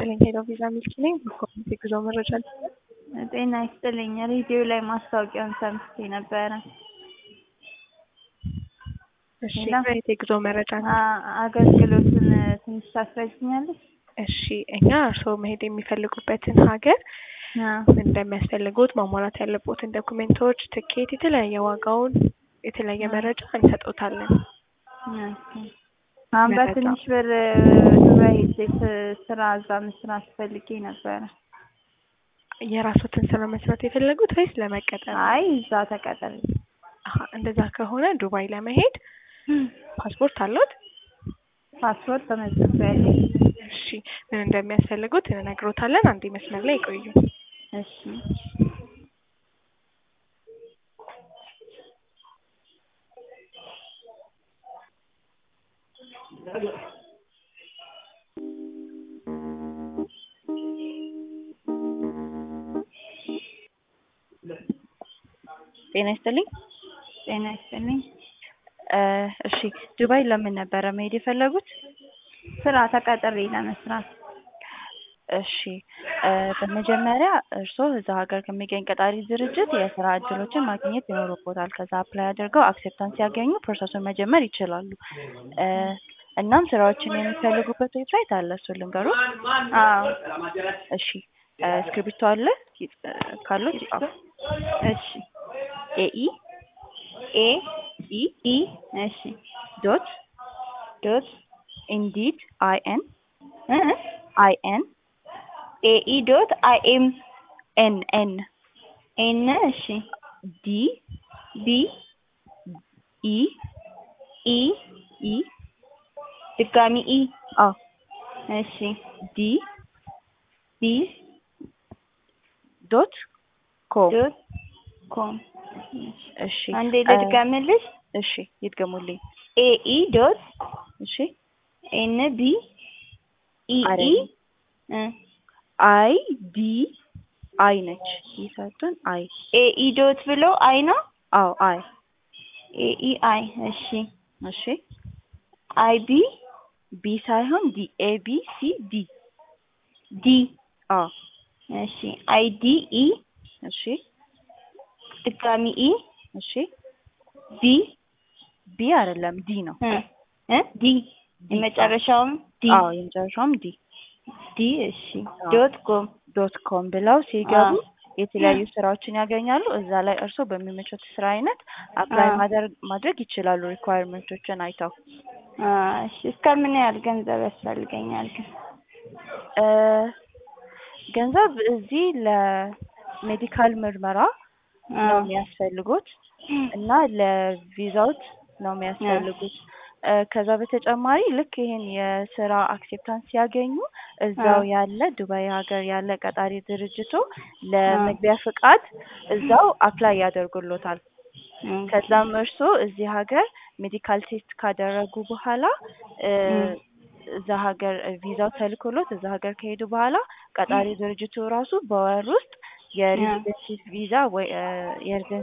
ይስጥልኝ ሄሎ ቪዛ ሚልክ ነኝ። በኮሚኒቲ ጉዞ መረጃ ጤና ይስጥልኝ። ሬዲዮ ላይ ማስታወቂያውን ሰምቼ ነበረ። እሺ ሌላ? የት የጉዞ መረጃ ነው? አ- አገልግሎቱን ትንሽ ታስረጅኛለች? እሺ እኛ እርስዎ መሄድ የሚፈልጉበትን ሀገር ምን እንደሚያስፈልጉት ማሟላት ያለቦትን ዶኩሜንቶች፣ ትኬት፣ የተለያየ ዋጋውን የተለያየ መረጃ እንሰጦታለን። አሁን መረጃ። በትንሽ ብር ዱባይ ሄጄ ስ- ስራ እዛ መስራት ፈልጌ ነበረ። የራስዎትን ስራ መስራት የፈለጉት ወይስ ለመቀጠር? አይ እዛ ተቀጠር አሀ፣ እንደዛ ከሆነ ዱባይ ለመሄድ ፓስፖርት አለዎት? ፓስፖርት ተመዝግቤያለሁ። እሺ ምን እንደሚያስፈልጉት እንነግሮታለን። አንዴ መስመር ላይ ይቆዩ። እሺ ጤና ይስጥልኝ። ጤና ይስጥልኝ። እ እሺ ዱባይ ለምን ነበረ መሄድ የፈለጉት? ስራ ተቀጥሬ ለመስራት እሺ እ በመጀመሪያ እርስዎ እዛ ሀገር ከሚገኝ ቀጣሪ ድርጅት የስራ እድሎችን ማግኘት ይኖርቦታል። ከዛ አፕላይ አድርገው አክሴፕታንስ ሲያገኙ ፕሮሰሱን መጀመር ይችላሉ። እ እናም ስራዎችን የሚፈልጉበት ዌብሳይት አለ። እሱን ልንገሩት? አዎ እሺ እ እስክሪብቶ አለ ካሉት ይጻፉ። እሺ ኤኢ ኤ ኢ ኢ እሺ ዶት ዶት ኢንዲድ አይ ኤን እ አይ ኤን ኤ ኢ ዶት አይ ኤም ኤን ኤን ኤን እሺ ዲ ቢ ኢ ኢ ኢ ድጋሚ ኢ አዎ እሺ ዲ ቢ ዶት ኮም ዶት ኮም እሺ አንዴ እ ልድገምልሽ እሺ ይድገሙልኝ። ኤ ኢ ዶት እሺ ኤን ቢ ኢ ኢ አይደለም። እ አይ ዲ አይ ነች ይሰጡን አይ ኤ ኢ ዶት ብሎ አይ ነው አዎ አይ ኤ ኢ አይ እሺ እሺ አይ ቢ ቢ ሳይሆን ዲ ኤ ቢ ሲ ዲ ዲ አዎ እሺ አይ ዲ ኢ እሺ ድጋሚ ኢ እሺ ቢ ቢ አይደለም ዲ ነው። እ እ ዲ የመጨረሻውም ዲ አዎ የመጨረሻውም ዲ ዲ እሺ አዎ። ዶት ኮም ዶት ኮም ብለው ሲገቡ አዎ። የተለያዩ ስራዎችን ያገኛሉ። እዛ ላይ እርስዎ በሚመቹት ስራ አይነት አፕላይ አዎ። ማድረግ ማድረግ ይችላሉ። ሪኳየርመንቶችን አይተው አ እሺ እስከምን ያህል ገንዘብ ያስፈልገኛል ግን? እ ገንዘብ እዚህ ለሜዲካል ምርመራ ነው የሚያስፈልጉት እና ለቪዛውት ነው የሚያስፈልጉት። እ ከዛ በተጨማሪ ልክ ይሄን የስራ አክሴፕታንስ ሲያገኙ እዛው አ። ያለ ዱባይ ሀገር ያለ ቀጣሪ ድርጅቱ ለመግቢያ ፍቃድ እዛው አፕላይ ያደርጉሎታል። ከዛም እርስዎ እዚህ ሀገር ሜዲካል ቴስት ካደረጉ በኋላ እ ም። እዛ ሀገር ቪዛው ተልኮሎት እዛ ሀገር ከሄዱ በኋላ ቀጣሪ ድርጅቱ ራሱ በወር ውስጥ የሬዚደንሲ ቪዛ ወይ እ የሬዚደንሲ